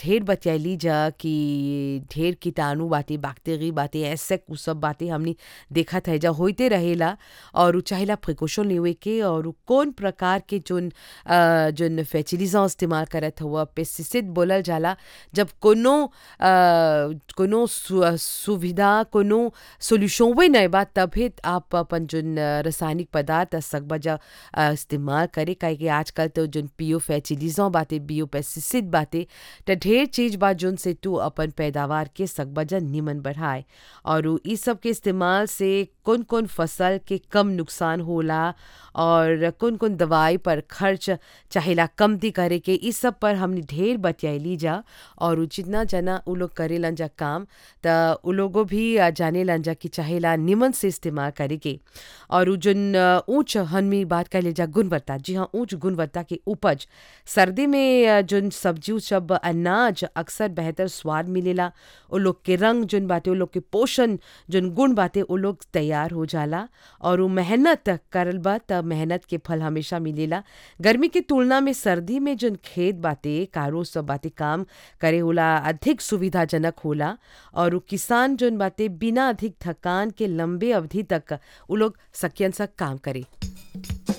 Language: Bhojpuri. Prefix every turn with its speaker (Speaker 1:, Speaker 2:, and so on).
Speaker 1: ढेर बतियैली जा कि ढेर कीटाणु बाटे बैक्टीरी बाटे एसेक उ सब बाटे हमनी देखत है जा होते रहेला और उ चाहेला प्रिकॉशन लेवे के और उ कौन प्रकार के जोन अ, जोन फर्टिलाइजर इस्तेमाल करत हुआ पेस्टिसाइड बोलल जाला जब कोनो अ, कोनो सु, सुविधा कोनो सोल्यूशन वे नहीं बा तभी आप अपन जोन अ, रासायनिक पदार्थ सकबा जा अ, इस्तेमाल करे काहे कि आजकल तो जोन बियो फर्टिलाइजर बाटे बियो पेस्टिसाइड बाटे त ढेर चीज बा जोन से तू अपन पैदावार के सकबा जा निमन बढ़ाए और उ ई सब के इस्तेमाल से कौन कौन फसल के कम नुकसान होला और कौन कौन दवाई पर खर्च चाहेला कमती करे के इस सब पर हमने ढेर बतियैली जा और उ जितना जना उ लोग करेलन जा काम त उ लोगों भी अ, जानेलन जा कि चाहेला निमन से इस्तेमाल करे के और उ जोन अ, ऊंच हनमी बात कर ले जा गुणवत्ता जी हाँ ऊंच गुणवत्ता के उपज सर्दी में अ, जोन सब्जी उ सब अनाज अक्सर बेहतर स्वाद मिलेला उ लोग के रंग जोन बाटे उ लोग के पोषण जोन गुण बाटे उ लोग तैयार हो जाला और उ मेहनत करल बा त मेहनत के फल हमेशा मिलेला गर्मी के तुलना में सर्दी में जोन खेत बाटे कारो सब बाटे काम करे होला अधिक सुविधाजनक होला और उ किसान जोन बाटे बिना अधिक थकान के लंबे अवधि तक उ लोग सकियन सा काम करे